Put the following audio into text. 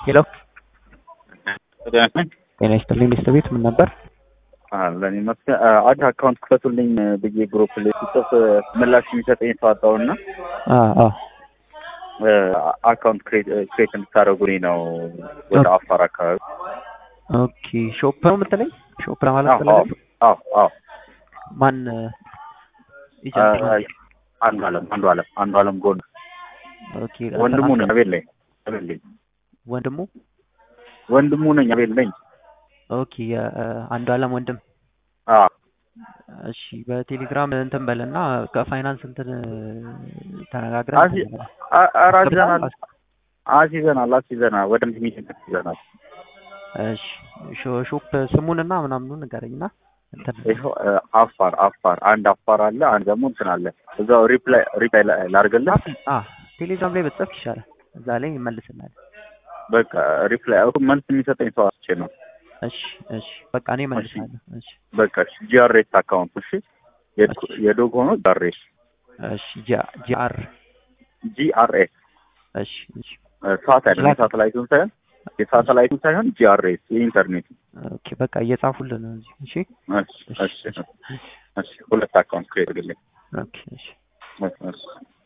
ሄሎ ጤና ጤና ይስጥልኝ ሚስት ቤት ምን ነበር? ለኔ መስገ አንድ አካውንት ክፈቱልኝ ብዬ ግሩፕ ላይ ሲጽፍ ምላሽ የሚሰጠኝ ሰው አጣሁና አዎ አካውንት ክሬት እንድታደርጉልኝ ነው ወደ አፋር አካባቢ። ኦኬ ሾፕ ነው የምትለኝ? ሾፕ ነው ማለት አዎ ፈለገ? አዎ አዎ ማን ኤጀንት ነው? አንዱ አለም አንዱ አለም አንዱ አለም ጎን ኦኬ ወንድሙ ነኝ አቤል ነኝ አቤል ነኝ ወንድሙ ወንድሙ ነኝ አቤል ነኝ። ኦኬ የአንዱ አለም ወንድም አዎ እሺ በቴሌግራም እንትን በልና ከፋይናንስ እንትን ተነጋግረን አዚ- አ- ኧረ አስይዘናል አስይዘናል አስይዘናል ወደ ሚቲንግ አስይዘናል። እሺ ሾ- ሾፕ ስሙንና ምናምኑን ንገረኝና እንትን ይኸው እ፣ አፋር አፋር አንድ አፋር አለ አንድ ደግሞ እንትን አለ እዛው ሪፕላይ ሪፕላይ ላድርግልህ አ ቴሌግራም ላይ በጽፍ ይሻላል እዛ ላይ ይመልስልናል በቃ ሪፕላይ እኮ መልስ የሚሰጠኝ ሰው አስቼ ነው እሺ እሺ በቃ እኔ እመልሳለሁ እሺ በቃ ጂአርኤስ አካውንት እሺ የድ- የዶግ ሆኖ ጂአርኤስ እሺ ጂ- ጂአር ጂአርኤስ እሺ እሺ ሳት አይደለም የሳተላይቱን ሳይሆን የሳተላይቱን ሳይሆን ጂአርኤስ የኢንተርኔት ኦኬ በቃ እየጻፉልን ነው እዚህ እሺ እሺ እሺ እሺ ሁለት አካውንት ክሬት አድርግልኝ ኦኬ እሺ እሺ